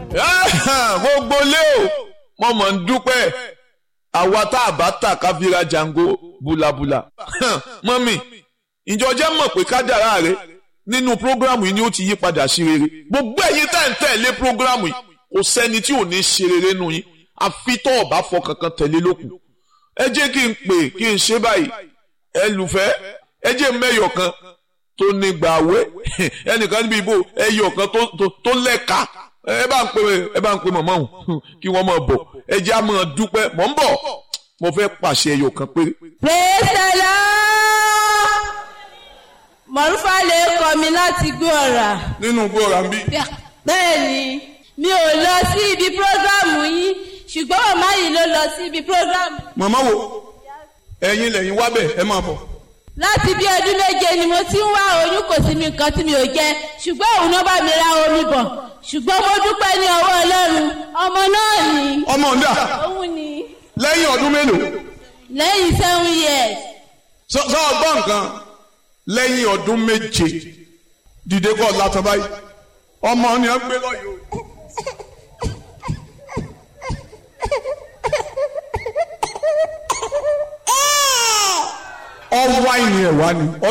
gbogbo lé o mo mọ̀ ń dúpẹ́ àwa tá a bá tà ká fi ra jango bulabula mọ́mì ìjọ jẹ́ mọ̀ pé kádàrá rẹ nínú prógrámù yìí ni ó ti yí padà sí rere gbogbo ẹ̀yin tá ń tẹ̀lé prógrámù yìí kò sẹ́ni tí ò ní ṣe rere nù yín àfi tó ọ̀bá fọ kankan tẹ̀lé lókun ẹ jẹ́ kí n pè kí n ṣe báyìí ẹ lùfẹ́ ẹ jẹ́ mẹ́yọ̀ kan tó ní gbàwé ẹnìkan níbi ìbò ẹyọ̀ kan tó lẹ́ka ẹ bá ń pè ẹ bá ń pè mọ̀mọ́ òun kí wọ́n máa bọ̀ ẹ jẹ́ á máa dúpẹ́ mọ̀ ń bọ̀ mo fẹ́ pàṣẹ ẹyọ̀ kan péré. praise the lord mọ̀rúfà lè kọ́ mi láti gbé ọ̀rà. nínú gbọ́ra ń bí. bẹ́ẹ̀ni mi ò lọ sí ibi prógrámù yín ṣùgbọ́n màmá yìí ló lọ sí ibi prógrámù. màmá wo ẹ̀yin lẹ́yìn wá bẹ̀ ẹ máa bọ̀. láti bí ọdún méje ni mo ti ń wá oyún kò sí mi nǹkan tí mi ò jẹ ṣùgbọ́n òun náà bá mi ra omi bọ̀ ṣùgbọ́n mo dúpẹ́ ní ọwọ́ ọlọ́run ọmọ náà ni. ọmọ ọ̀dà òun ni. lẹ́yìn ọdún mélòó. lẹ́yìn seven years. sọ sọ ọgbọ́n nǹkan lẹ́yìn ọdún méje dìde kọ́ látọ̀ báyìí ọmọ ni wọ́n gbé lọ yìí o. ọwọ́ àìní ẹ̀ wá ni.